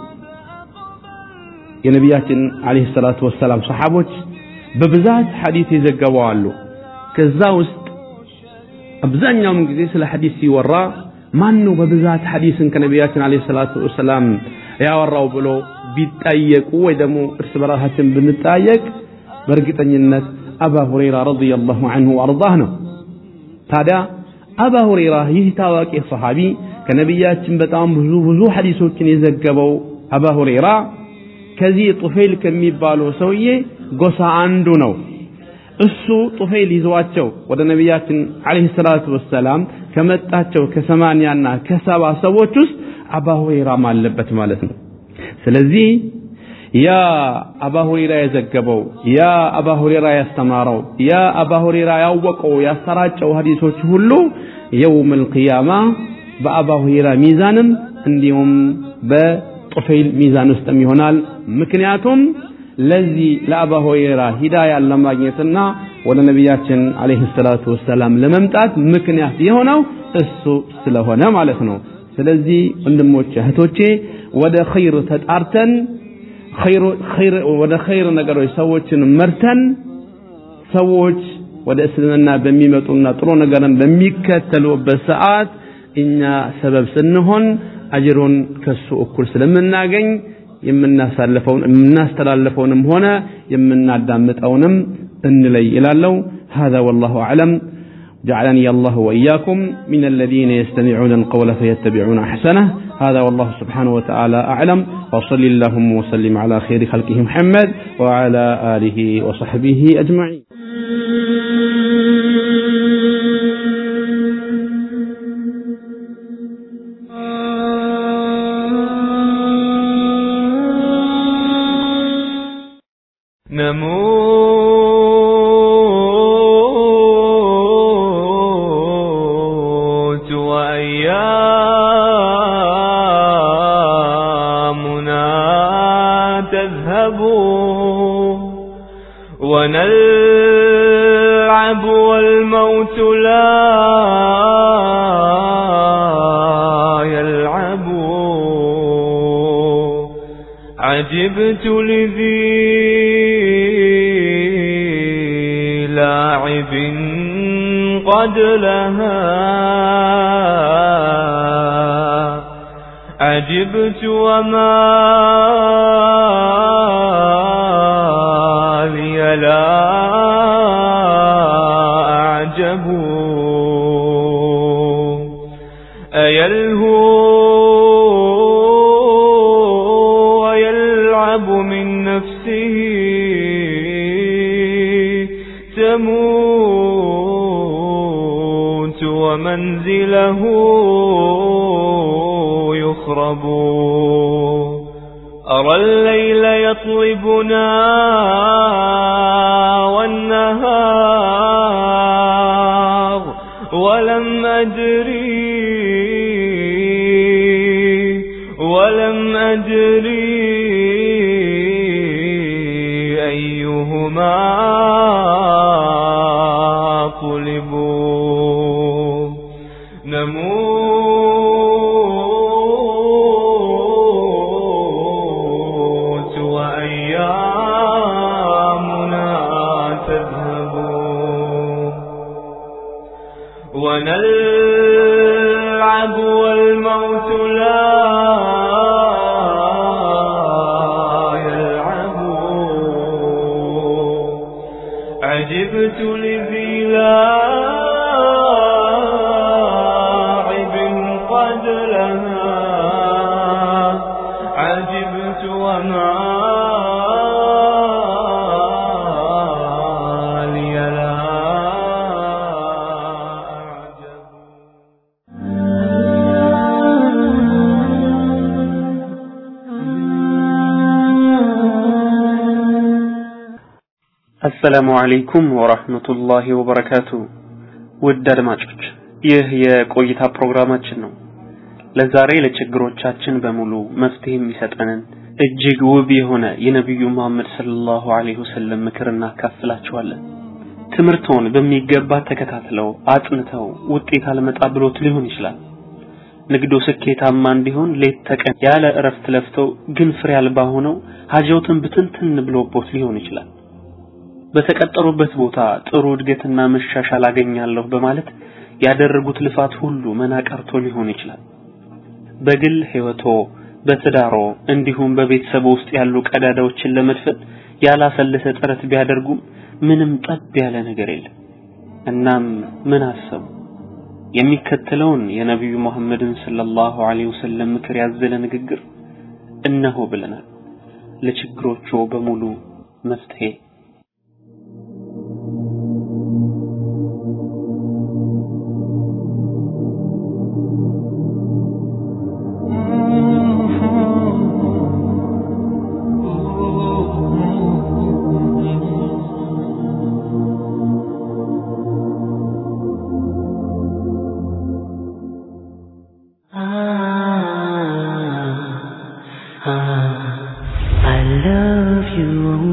Speaker 7: የነቢያችን አለይሂ ሰላቱ ወሰላም ሰሓቦች በብዛት ሐዲስ የዘገበው አሉ ከዛ ውስጥ አብዛኛውን ጊዜ ስለ ሐዲስ ሲወራ ማን ነው በብዛት ሐዲስን ከነቢያችን አለይሂ ሰላቱ ወሰላም ያወራው ብሎ ቢጠየቁ ወይ ደግሞ እርስ በራሳችን ብንጠያየቅ በእርግጠኝነት አባ ሁረይራ ረዲየላሁ ዐንሁ ወአርዳህ ነው ታዲያ አባ ሁረይራ ይህ ታዋቂ ሰሃቢ ከነቢያችን በጣም ብዙ ብዙ ሐዲሶችን የዘገበው አባ ሁረይራ ከዚህ ጡፌል ከሚባለው ሰውዬ ጎሳ አንዱ ነው እሱ ጡፌል ይዘዋቸው ወደ ነቢያችን አለይሂ ሰላቱ ወሰላም ከመጣቸው ከሰማንያና ከሰባ ሰዎች ውስጥ አባ ሁረይራም አለበት ማለት ነው ስለዚህ ያ አባ ሁረይራ የዘገበው ያ አባ ሁረይራ ያስተማረው ያ አባ ሁረይራ ያወቀው ያሰራጨው ሐዲሶች ሁሉ የውም القيامة በአባ ሁረይራ ሚዛንም እንዲሁም በጡፈይል ሚዛን ውስጥም ይሆናል ምክንያቱም ለዚህ ለአባ ሁረይራ ሂዳያ ለማግኘትና ወደ ነቢያችን አለይሂ ሰላቱ ወሰላም ለመምጣት ምክንያት የሆነው እሱ ስለሆነ ማለት ነው ስለዚህ ወንድሞቼ እህቶቼ ወደ ኸይር ተጣርተን ወደ ኸይር ነገሮች ሰዎችን መርተን ሰዎች ወደ እስልምና በሚመጡና ጥሩ ነገርን በሚከተሉበት ሰዓት እኛ ሰበብ ስንሆን አጅሩን ከሱ እኩል ስለምናገኝ የምናሳልፈውን የምናስተላልፈውንም ሆነ የምናዳምጠውንም እንለይ ይላለው هذا والله أعلم جعلني الله وإياكم من الذين يستمعون القول فيتبعون أحسنه هذا والله سبحانه وتعالى أعلم وصل اللهم وسلم على خير خلقه محمد وعلى آله وصحبه أجمعين
Speaker 1: نموت وأيامنا تذهب ونلعب والموت لا يلعب عجبت لذي لاعب قد لها عجبت وما لي لا أعجب أيلهو ويلعب من يموت ومنزله يخرب أرى الليل يطلبنا والنهار ولم أدري ولم أدري أيهما طلبوا نموت وأيامنا تذهب ونلعب والموت لا يلعب عجبت لذي لاعب قد لها عجبت وما لي لا
Speaker 5: አሰላሙ አለይኩም ወራህመቱላሂ ወበረካቱ። ውድ አድማጮች ይህ የቆይታ ፕሮግራማችን ነው። ለዛሬ ለችግሮቻችን በሙሉ መፍትሄ የሚሰጠንን እጅግ ውብ የሆነ የነቢዩ መሐመድ ሰለላሁ ዐለይሂ ወሰለም ምክር እናካፍላችኋለን። ትምህርቶን በሚገባ ተከታትለው አጥንተው ውጤት አልመጣ ብሎት ሊሆን ይችላል። ንግዱ ስኬታማ እንዲሆን ሌት ተቀን ያለ እረፍት ለፍተው ግን ፍሬ አልባ ሆነው ሀጀውትን ብትንትን ብሎቦት ሊሆን ይችላል። በተቀጠሩበት ቦታ ጥሩ እድገትና መሻሻል አገኛለሁ በማለት ያደረጉት ልፋት ሁሉ መና ቀርቶ ሊሆን ይችላል። በግል ህይወቶ፣ በትዳሮ እንዲሁም በቤተሰቡ ውስጥ ያሉ ቀዳዳዎችን ለመድፈን ያላሰለሰ ጥረት ቢያደርጉም ምንም ጠብ ያለ ነገር የለም። እናም ምን አሰቡ? የሚከተለውን የነቢዩ መሐመድን ሰለላሁ ዐለይሂ ወሰለም ምክር ያዘለ ንግግር እነሆ ብለናል። ለችግሮቹ በሙሉ መፍትሄ
Speaker 10: I love you,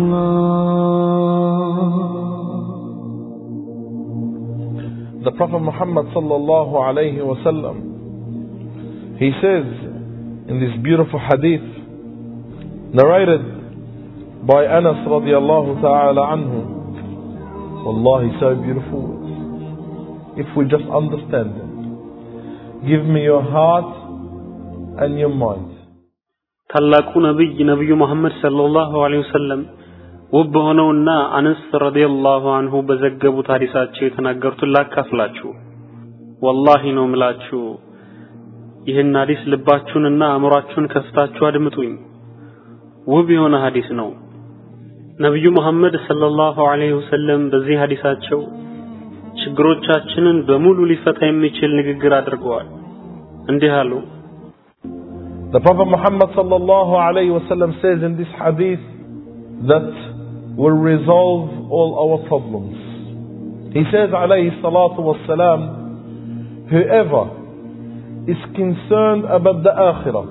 Speaker 10: Allah.
Speaker 2: The Prophet Muhammad sallallahu alayhi wasallam, he says in this beautiful hadith, narrated by Anas radiallahu ta'ala anhu, Wallahi, so beautiful words. If we just understand them, give me your heart and your mind.
Speaker 5: ታላቁ ነብይ ነብዩ መሐመድ ሰለላሁ ዐለይሂ ወሰለም ውብ በሆነውና አነስ ረዲየላሁ አንሁ በዘገቡት ሐዲሳቸው የተናገሩትን ላካፍላችሁ። ወላሂ ነው ምላችሁ ይህን ሐዲስ ልባችሁንና አእምሯችሁን ከፍታችሁ አድምጡኝ። ውብ የሆነ ሐዲስ ነው። ነብዩ መሐመድ ሰለላሁ ዐለይሂ ወሰለም በዚህ ሐዲሳቸው ችግሮቻችንን በሙሉ ሊፈታ የሚችል ንግግር አድርገዋል። እንዲህ አሉ።
Speaker 2: The Prophet Muhammad sallallahu alayhi wasallam says in this hadith that will resolve all our problems. He says alayhi salatu wassalam, whoever is concerned about the akhirah,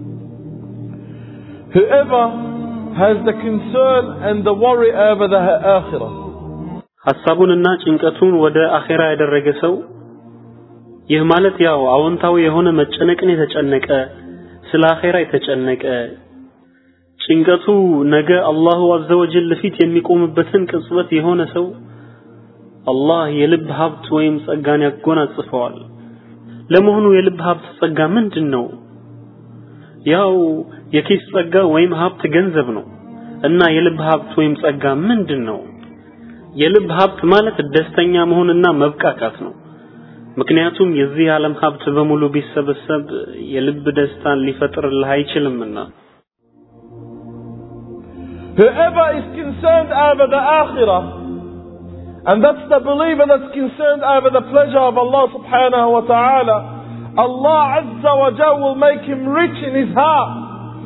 Speaker 2: whoever has the concern and the worry over the akhirah,
Speaker 5: ሐሳቡንና ጭንቀቱን ወደ አኼራ ያደረገ ሰው ይህ ማለት ያው አዎንታዊ የሆነ መጨነቅን የተጨነቀ ስለ አኼራ የተጨነቀ ጭንቀቱ ነገ አላሁ አዘወጀል ፊት የሚቆምበትን ቅጽበት የሆነ ሰው አላህ የልብ ሀብት ወይም ጸጋን ያጎናጽፈዋል። ለመሆኑ የልብ ሀብት ጸጋ ምንድን ነው? ያው የኪስ ጸጋ ወይም ሀብት ገንዘብ ነው እና የልብ ሀብት ወይም ጸጋ ምንድን ነው? የልብ ሀብት ማለት ደስተኛ መሆንና መብቃቃት ነው። ምክንያቱም የዚህ ዓለም ሀብት በሙሉ ቢሰበሰብ የልብ ደስታን ሊፈጥርልህ አይችልምና።
Speaker 2: whoever is concerned over the akhirah And that's the believer that's concerned over the pleasure of Allah subhanahu wa ta'ala. Allah Azza wa Jal will make him rich in his heart.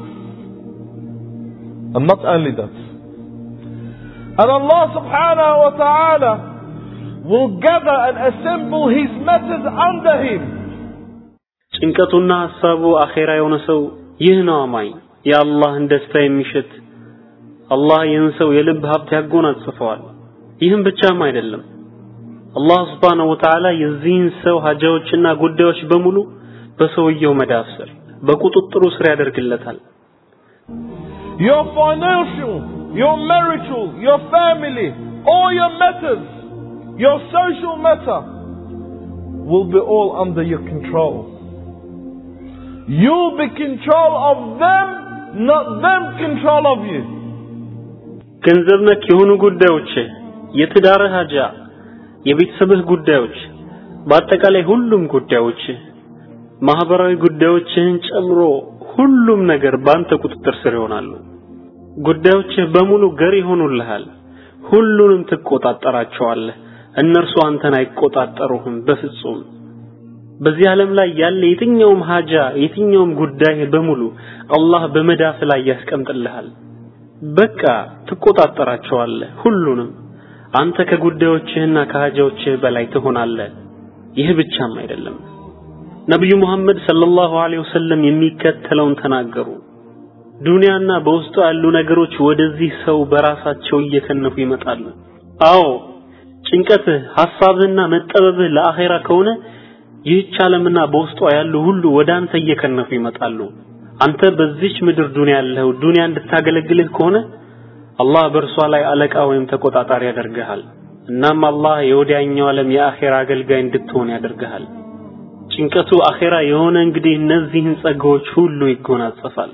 Speaker 2: And not only that. And Allah subhanahu wa ta'ala will gather and assemble his matters under him.
Speaker 5: ጭንቀቱና ሐሳቡ አኼራ የሆነ ሰው ይህ ነው አማኝ የአላህን ደስታ የሚሸት አላህ ይህን ሰው የልብ ሀብት ያጎናጽፈዋል ይህም ብቻም አይደለም አላህ ስብሓነሁ ወተዓላ የዚህን ሰው ሀጃዎችና ጉዳዮች በሙሉ በሰውየው መዳፍ ስር በቁጥጥሩ ስር ያደርግለታል
Speaker 2: Your financial, your marital, your family, all your matters, your social matter will be all under your control. You'll be control of them, not them control of you.
Speaker 5: ገንዘብ ነክ የሆኑ ጉዳዮች የትዳርህ ሀጃ የቤተሰብህ ጉዳዮች በአጠቃላይ ሁሉም ጉዳዮች ማህበራዊ ጉዳዮችህን ጨምሮ ሁሉም ነገር በአንተ ቁጥጥር ስር ይሆናሉ ጉዳዮችህ በሙሉ ገር ይሆኑልሃል ሁሉንም ትቆጣጠራቸዋለህ እነርሱ አንተን አይቆጣጠሩህም በፍጹም በዚህ ዓለም ላይ ያለ የትኛውም ሀጃ የትኛውም ጉዳይ በሙሉ አላህ በመዳፍ ላይ ያስቀምጥልሃል በቃ ትቆጣጠራቸዋለህ ሁሉንም አንተ ከጉዳዮችህና ከሀጃዎችህ በላይ ትሆናለህ ይህ ብቻም አይደለም ነብዩ መሐመድ ሰለላሁ ዐለይሂ ወሰለም የሚከተለውን ተናገሩ ዱንያና በውስጡ ያሉ ነገሮች ወደዚህ ሰው በራሳቸው እየከነፉ ይመጣሉ አዎ ጭንቀትህ ሐሳብህና መጠበብህ ለአኼራ ከሆነ ይህች ዓለምና በውስጧ ያሉ ሁሉ ወደ አንተ እየከነፉ ይመጣሉ አንተ በዚች ምድር ዱንያ ያለው ዱንያ እንድታገለግልህ ከሆነ አላህ በእርሷ ላይ አለቃ ወይም ተቆጣጣሪ ያደርግሃል እናም አላህ የወዲያኛው ዓለም የአኼራ አገልጋይ እንድትሆን ያደርግሃል ጭንቀቱ አኼራ የሆነ እንግዲህ እነዚህን ጸጋዎች ሁሉ ይጎናጸፋል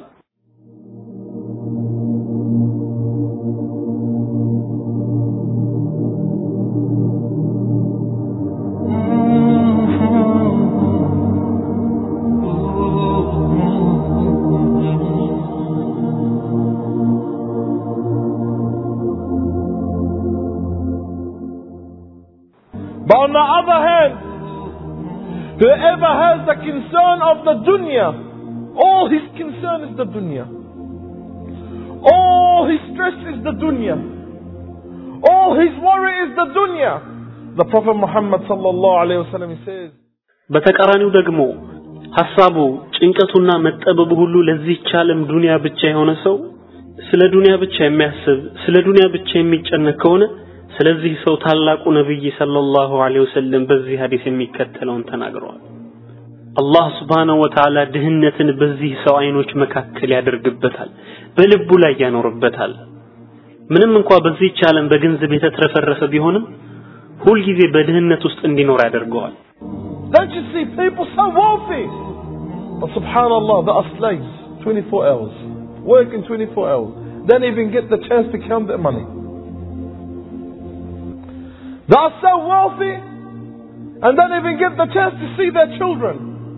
Speaker 2: But on the other hand, whoever has the concern of the dunya, all his concern is the dunya. All his stress is the dunya. All his worry is the dunya. The Prophet Muhammad sallallahu alayhi wa sallam says,
Speaker 5: በተቃራኒው ደግሞ ሐሳቡ ጭንቀቱና መጠበቡ ሁሉ ለዚህች ዓለም ዱንያ ብቻ የሆነ ሰው ስለ ዱንያ ብቻ የሚያስብ ስለ ዱንያ ብቻ የሚጨነቅ ከሆነ ስለዚህ ሰው ታላቁ ነብይ ሰለላሁ ዐለይሂ ወሰለም በዚህ ሐዲስ የሚከተለውን ተናግረዋል አላህ Subhanahu Wa Ta'ala ድህነትን በዚህ ሰው አይኖች መካከል ያደርግበታል በልቡ ላይ ያኖርበታል ምንም እንኳ በዚህች ዓለም በገንዘብ የተትረፈረፈ ቢሆንም ሁልጊዜ በድህነት ውስጥ እንዲኖር ያደርገዋል
Speaker 2: Don't you see people so wealthy? But subhanAllah, they are slaves 24 hours, working 24 hours. Don't even get the chance to count their money. They are so wealthy and don't even get the chance to see their children.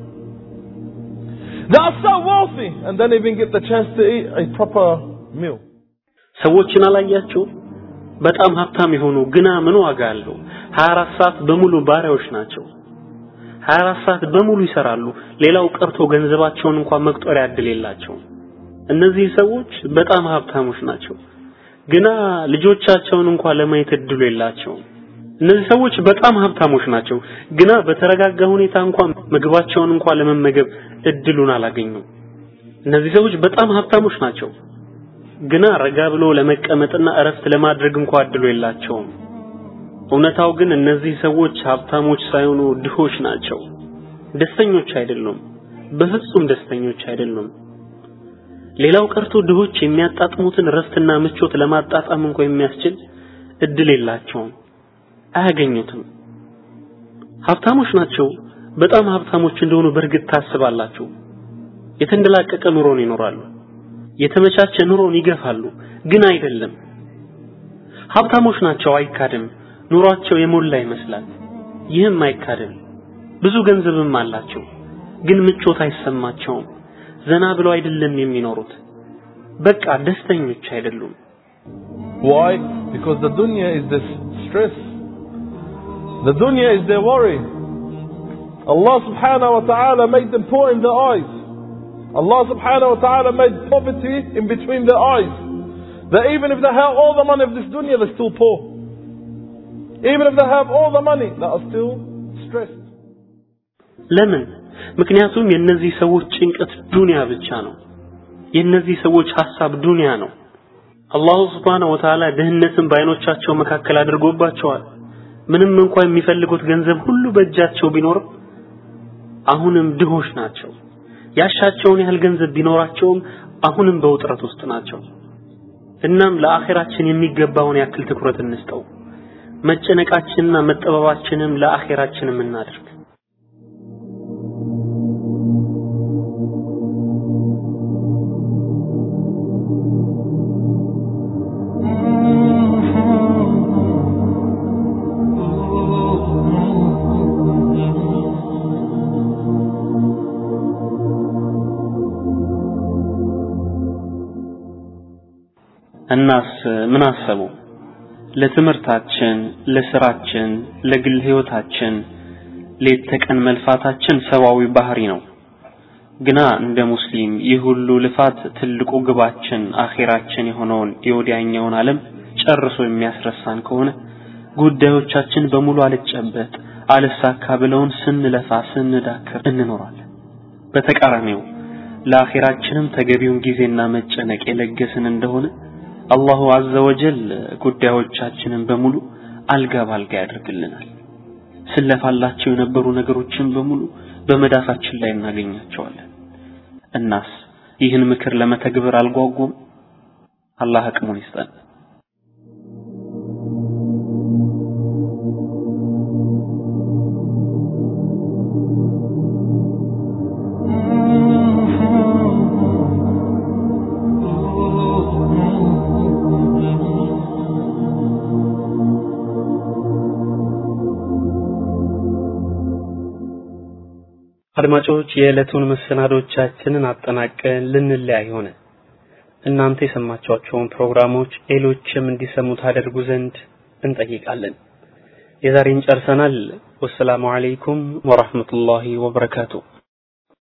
Speaker 2: They are so wealthy and don't even get the chance to eat a proper meal.
Speaker 5: ሰዎችን አላያችሁ በጣም ሀብታም የሆኑ ግና ምን ዋጋ አለው 24 ሰዓት በሙሉ ባሪያዎች ናቸው 24 ሰዓት በሙሉ ይሰራሉ ሌላው ቀርቶ ገንዘባቸውን እንኳን መቁጠሪያ እድል የላቸውም እነዚህ ሰዎች በጣም ሀብታሞች ናቸው ግና ልጆቻቸውን እንኳን ለማየት እድሉ የላቸውም እነዚህ ሰዎች በጣም ሀብታሞች ናቸው ግና በተረጋጋ ሁኔታ እንኳን ምግባቸውን እንኳን ለመመገብ እድሉን አላገኙም እነዚህ ሰዎች በጣም ሀብታሞች ናቸው ግና ረጋ ብሎ ለመቀመጥና እረፍት ለማድረግ እንኳን እድሉ የላቸውም እውነታው ግን እነዚህ ሰዎች ሀብታሞች ሳይሆኑ ድሆች ናቸው ደስተኞች አይደሉም በፍጹም ደስተኞች አይደሉም ሌላው ቀርቶ ድሆች የሚያጣጥሙትን ረፍትና ምቾት ለማጣጣም እንኳ የሚያስችል እድል የላቸውም አያገኙትም ሀብታሞች ናቸው በጣም ሀብታሞች እንደሆኑ በእርግጥ ታስባላችሁ የተንደላቀቀ ኑሮን ይኖራሉ የተመቻቸ ኑሮን ይገፋሉ ግን አይደለም ሀብታሞች ናቸው አይካድም ኑሯቸው የሞላ ይመስላል ይህም አይካድም ብዙ ገንዘብም አላቸው ግን ምቾት አይሰማቸውም ዘና ብለው አይደለም የሚኖሩት በቃ ደስተኞች አይደሉም
Speaker 2: Why? Because the dunya is this stress. The dunya is their worry. Allah subhanahu wa ta'ala made them poor in their eyes. Allah subhanahu wa ta'ala made poverty in between their eyes. That even if they have all the money of this dunya, they're still poor. Even if they have all the money, they are still stressed.
Speaker 5: ለምን? ምክንያቱም የእነዚህ ሰዎች ጭንቀት ዱንያ ብቻ ነው። የእነዚህ ሰዎች ሐሳብ ዱንያ ነው። አላሁ ስብሓነሁ ወተዓላ ድህነትን በአይኖቻቸው መካከል አድርጎባቸዋል። ምንም እንኳን የሚፈልጉት ገንዘብ ሁሉ በእጃቸው ቢኖርም አሁንም ድሆች ናቸው። ያሻቸውን ያህል ገንዘብ ቢኖራቸውም አሁንም በውጥረት ውስጥ ናቸው። እናም ለአኼራችን የሚገባውን ያክል ትኩረት እንስጠው። መጨነቃችንና መጠበባችንም ለአኼራችንም እናድርግ። እናስ ምን አሰቡ? ለትምህርታችን፣ ለስራችን፣ ለግል ህይወታችን ሌት ተቀን መልፋታችን ሰዋዊ ባህሪ ነው። ግና እንደ ሙስሊም ይህ ሁሉ ልፋት ትልቁ ግባችን አኼራችን የሆነውን የወዲያኛውን ዓለም ጨርሶ የሚያስረሳን ከሆነ ጉዳዮቻችን በሙሉ አልጨበጥ አልሳካ ብለውን ስንለፋ ስንዳክር እንኖራለን። በተቃራኒው ለአኼራችንም ተገቢውን ጊዜና መጨነቅ የለገስን እንደሆነ አላሁ አዘ ወጀል ጉዳዮቻችንን በሙሉ አልጋ ባልጋ ያደርግልናል። ስለፋላቸው የነበሩ ነገሮችን በሙሉ በመዳፋችን ላይ እናገኛቸዋለን። እናስ ይህን ምክር ለመተግበር አልጓጉም? አላህ አቅሙን ይስጠን። አድማጮች የዕለቱን መሰናዶቻችንን አጠናቀን ልንለያይ ሆነ። እናንተ የሰማችኋቸውን ፕሮግራሞች ሌሎችም እንዲሰሙ ታደርጉ ዘንድ እንጠይቃለን። የዛሬን ጨርሰናል። ወሰላሙ አለይኩም ወራህመቱላሂ ወበረካቱ።